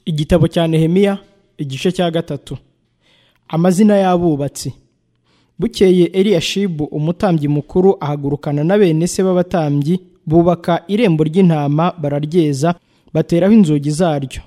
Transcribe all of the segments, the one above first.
igitabo cya nehemiya igice cya gatatu amazina y'abubatsi bukeye eliyashibu umutambyi mukuru ahagurukana na bene se b'abatambyi bubaka irembo ry'intama bararyeza bateraho inzugi zaryo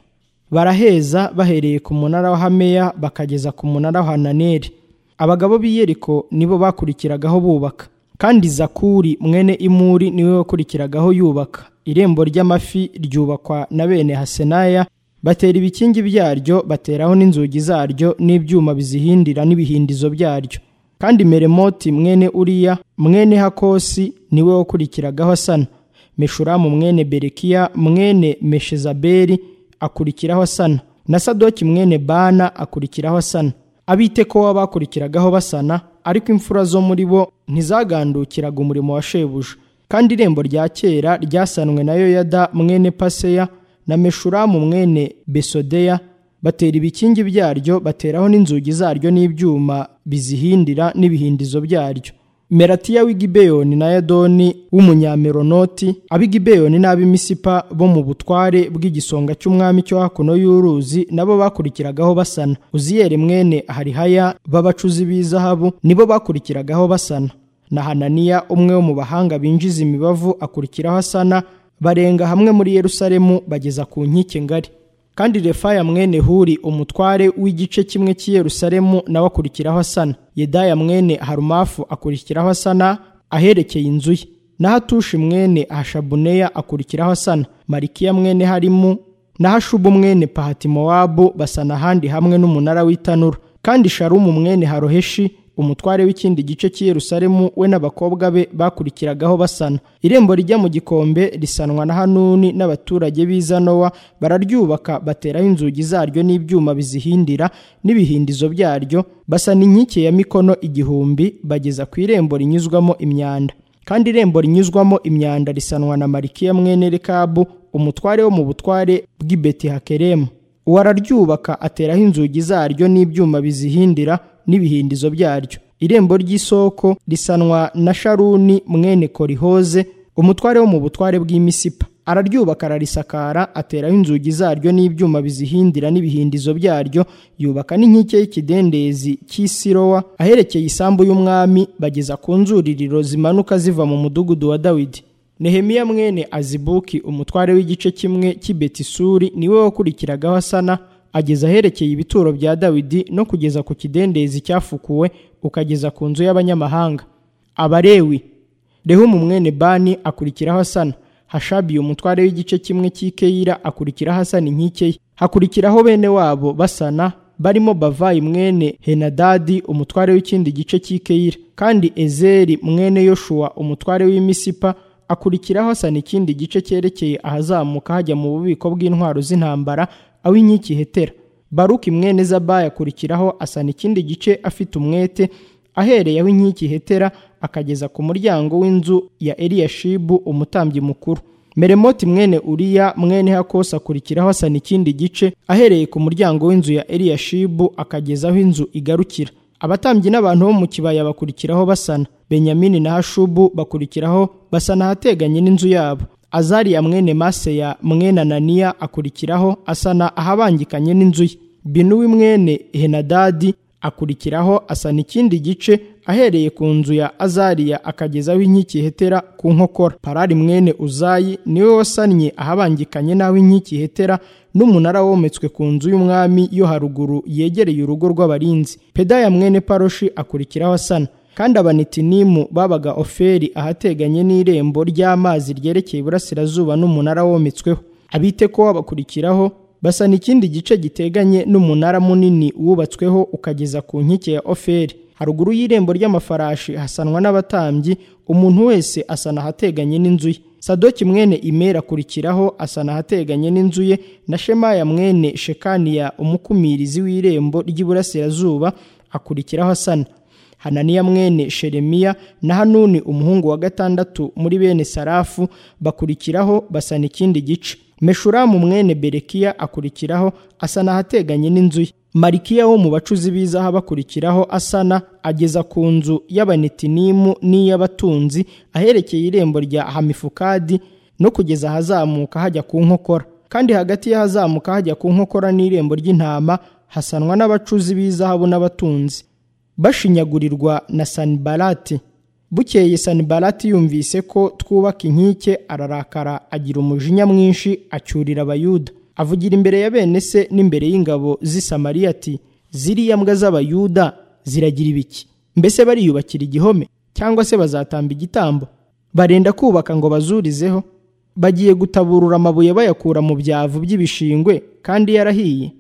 baraheza bahereye ku munara wa hameya bakageza ku munara wa hananeri abagabo b'i yeriko nibo bakurikiragaho bubaka kandi zakuri mwene imuri niwe wakurikiragaho yubaka irembo ry'amafi ryubakwa na bene hasenaya batera ibikingi byaryo bateraho n'inzugi zaryo n'ibyuma bizihindira n'ibihindizo byaryo kandi meremoti mwene uriya mwene hakosi niwe wakurikiragaho asana meshuramu mwene berekiya mwene meshezaberi akurikiraho asana na sadoki mwene bana akurikiraho asana abitekowa bakurikiragaho basana ariko imfura zo muri bo ntizagandukiraga umurimo wa shebuja kandi irembo rya kera ryasanwe na yoyada mwene paseya na meshuramu mwene besodeya batera ibikingi byaryo bateraho n'inzugi zaryo n'ibyuma bizihindira n'ibihindizo byaryo meratiya w'igibeyoni na yadoni w'umunyameronoti ab'igibeyoni n'ab'imisipa bo mu butware bw'igisonga cy'umwami cyo hakuno y'uruzi nabo bakurikiragaho basana uziyeri mwene harihaya b'abacuzi b'izahabu nibo bakurikiragaho basana na hananiya umwe wo mu bahanga binjiza imibavu akurikiraho asana barenga hamwe muri yerusalemu bageza ku nkike ngari kandi refaya mwene huri umutware w'igice kimwe cy'i yerusalemu nawe akurikiraho asana yedaya mwene harumafu akurikiraho asana aherekeye inzu ye n'ahatushi mwene hashabuneya akurikiraho asana marikiya mwene harimu n'ahashubu mwene pahatimowabu basana ahandi hamwe n'umunara w'itanura kandi sharumu mwene haroheshi umutware w'ikindi gice cy'i Yerusalemu we n'abakobwa be bakurikiragaho basana irembo rijya mu gikombe risanwa na hanuni n'abaturage b'izanowa bararyubaka bateraho inzugi zaryo n'ibyuma bizihindira n'ibihindizo byaryo basana inkike ya mikono igihumbi bageza ku irembo rinyuzwamo imyanda kandi irembo rinyuzwamo imyanda risanwa na marikiya mwene rekabu umutware wo mu butware bw'i betihakeremu uwo araryubaka ateraho inzugi zaryo n'ibyuma bizihindira n'ibihindizo byaryo irembo ry'isoko risanwa na sharuni mwene korihoze umutware wo mu butware bw'imisipa araryubaka ararisakara ateraho inzugi zaryo n'ibyuma bizihindira n'ibihindizo byaryo yubaka n'inkike y'ikidendezi cy'isirowa aherekeye isambu y'umwami bageza ku nzuririro zimanuka ziva mu mudugudu wa dawidi nehemiya mwene azibuki umutware w'igice kimwe cy'i betisuri niwe wakurikiragaho asana ageza aherekeye ibituro bya dawidi no kugeza ku kidendezi cyafukuwe ukageza ku nzu y'abanyamahanga abarewi rehumu mwene bani akurikiraho asana hashabiye umutware w'igice kimwe cy'ikeyira akurikiraho asana inkike ye hakurikiraho bene wabo basana barimo bavayi mwene henadadi umutware w'ikindi gice cy'ikeyira kandi ezeri mwene yoshuwa umutware w'imisipa akurikiraho asana ikindi gice cyerekeye ahazamuka hajya mu bubiko bw'intwaro z'intambara aho inkiki hetera baruki mwene zabayi akurikiraho asana ikindi gice afite umwete ahereye aho inkiki hetera akageza ku muryango w'inzu ya eliyashibu umutambyi mukuru meremoti mwene uriya mwene hakosi akurikiraho asana ikindi gice ahereye ku muryango w'inzu ya eliyashibu akageza aho inzu igarukira abatambyi n'abantu bo mu kibaya bakurikiraho basana benyamini na hashubu bakurikiraho basana ahateganye n'inzu yabo azariya mwene maseya mwene ananiya akurikiraho asana ahabangikanye n'inzu ye binuwi mwene henadadi akurikiraho asana ikindi gice ahereye ku nzu ya azariya akagezaho inkiki hetera ku nkokora parari mwene uzayi niwe wasannye ahabangikanye n'aho inkiki hetera n'umunara wometswe ku nzu y'umwami yo haruguru yegereye urugo rw'abarinzi pedaya mwene paroshi akurikiraho asana kandi abanitinimu babaga oferi ahateganye n'irembo ry'amazi ryerekeye iburasirazuba n'umunara wometsweho abiteko babakurikiraho basana ikindi gice giteganye n'umunara munini wubatsweho ukageza ku nkike ya oferi haruguru y'irembo ry'amafarashi hasanwa n'abatambyi umuntu wese asana ahateganye n'inzu ye sadoki mwene imera akurikiraho asana ahateganye n'inzu ye na shemaya mwene shekaniya umukumirizi w'irembo ry'iburasirazuba akurikiraho asana hananiya mwene sheremiya na hanuni umuhungu wa gatandatu muri bene sarafu bakurikiraho basana ikindi gice meshuramu mwene berekiya akurikiraho asana ahateganye n'inzu ye marikiya wo mu bacuzi b'izaha bakurikiraho asana ageza ku nzu y'abanetinimu n'iy'abatunzi aherekeye irembo rya hamifukadi no kugeza ahazamuka hajya ku nkokora kandi hagati ye hazamuka hajya ku nkokora n'irembo ry'intama hasanwa n'abacuzi b'izahabu n'abatunzi bashinyagurirwa na sanibarati bukeye sanibarati yumvise ko twubaka inkike ararakara agira umujinya mwinshi acyurira abayuda avugira imbere ya bene se n'imbere y'ingabo z'i samariya ati ziriya mbwa z'abayuda ziragira ibiki mbese bariyubakira igihome cyangwa se bazatamba igitambo barenda kubaka ngo bazurizeho bagiye gutaburura amabuye bayakura mu byavu by'ibishingwe kandi yarahiye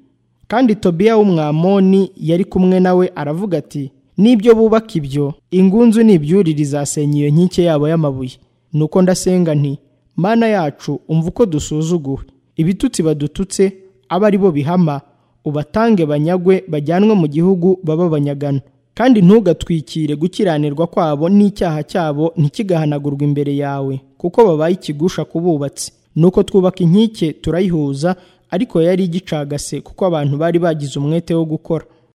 kandi tobiya w'umwamoni yari kumwe nawe aravuga ati n'ibyo bubaka ibyo ingunzu n'ibyurire izasenya iyo nkike yabo y'amabuye nuko ndasenga nti mana yacu umva uko dusuzuguwe ibitutsi badututse abe ari bo bihama ubatange banyagwe bajyanwe mu gihugu baba banyagana kandi ntugatwikire gukiranirwa kwabo n'icyaha cyabo ntikigahanagurwe imbere yawe kuko babaye ikigusha ku bubatsi nuko twubaka inkike turayihuza ariko yari igicagase kuko abantu bari bagize umwete wo gukora